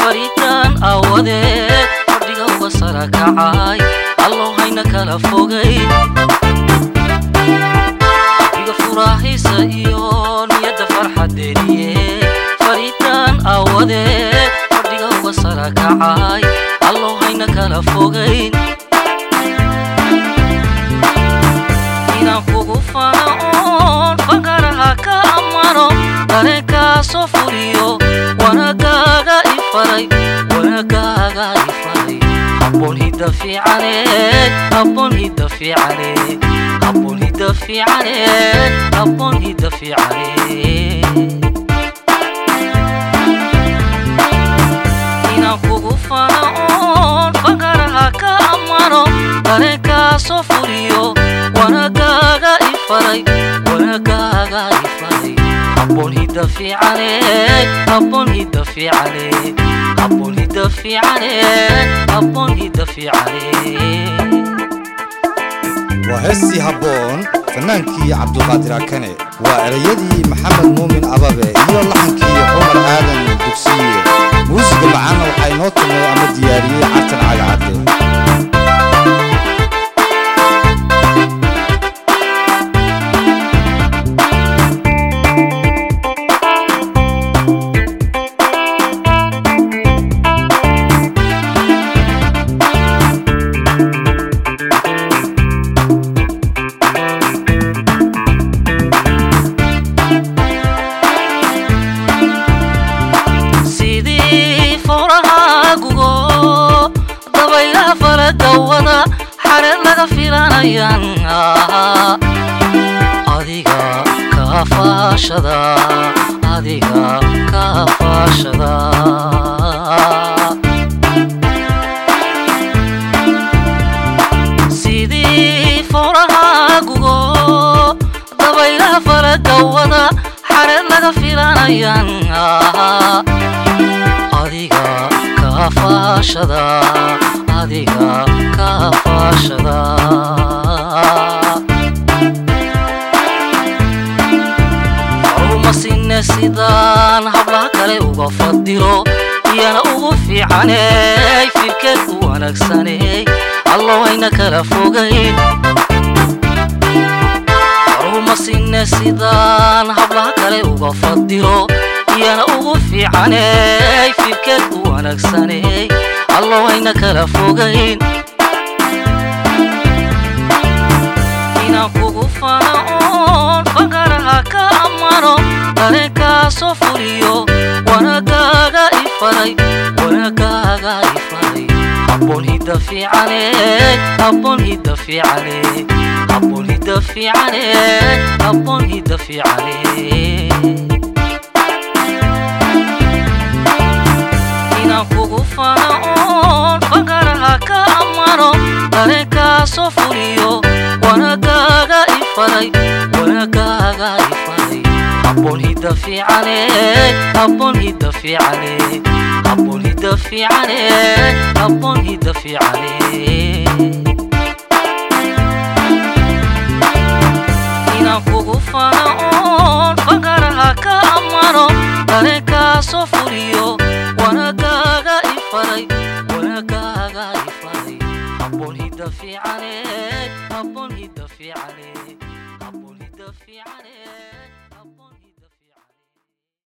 faritaan aawadeed fadhiga uga sara kacay allow hayna kala fogay iga furaahaysa iyo niyadda farxadeeniye faritaan aawadeed fadhiga uga sara kacay allow hayna kala fogayn inaan kugu fano oon fagaraha ka amano dareenkaasoo fuliyo wanagaaga i faray wanagaaga i faray habboon hidda fiicaneed habboon hidda fiicaneed habboon hidda fiicaneed habboon hidda fiicaneed inaan kugu fano oon fagaraha ka amano dareenkaasoo fuliyo wanagaaga i faray wanagaaga i faray habboon hidda fiicaneed habboon hidda fiicaneed habboon hidda fiicaneed habboon hidda fiicaneed waa heestii habboon fannaankii cabdulqaadir akane waa erayadii maxamed muumin ababe iyo laxankii cumar aadan dugsiye muusiga macaana waxaa inoo tumay ama diyaariyey cartan cagacadde sidii fowrahaagugo dabaylaha fala dawada xareed laga filanayaan adiga kaa faashada adiga kaa faashada sidii fowrahaagugo dabaylaha fala dawada xareed laga filanayaan adiga kaa faashada adiga kaa faashada faruma sinne sidaan hablaha kale uga fadilo iyana ugu fiicaney firkeed u wanaagsaney allow hayna kala fogayn faruma sinne sidaan hablaha kale uga fadilo iyana ugu fiicaney firkeed u wanaagsaney allow hayna kala fogayn inaan kugu fano oon fagaraha ka amano dareenkaasoo fuliyo wanagaaga i faray wanagaaga i faray habboon hidda fiicaneed habboon hidda fiicaneed habboon hidda fiicaneed habboon hidda fiicaneed inaan kugu fano oon fagaraha ka amano dareenkaasoo fuliyo wanagaaga i faray wanagaaga i faray habboon hidda fiicaneed habboon hidda fiicaneed habboon hidda fiicaneed habboon hidda fiicaneed inaan kugu fano oon fagaraha ka amano dareenkaasoo fuliyo wanagaaga i faray wanagaaga i faray habboon hidda fiicaneed habboon hidda fiicaneed habboon hidda fiicaneed habboon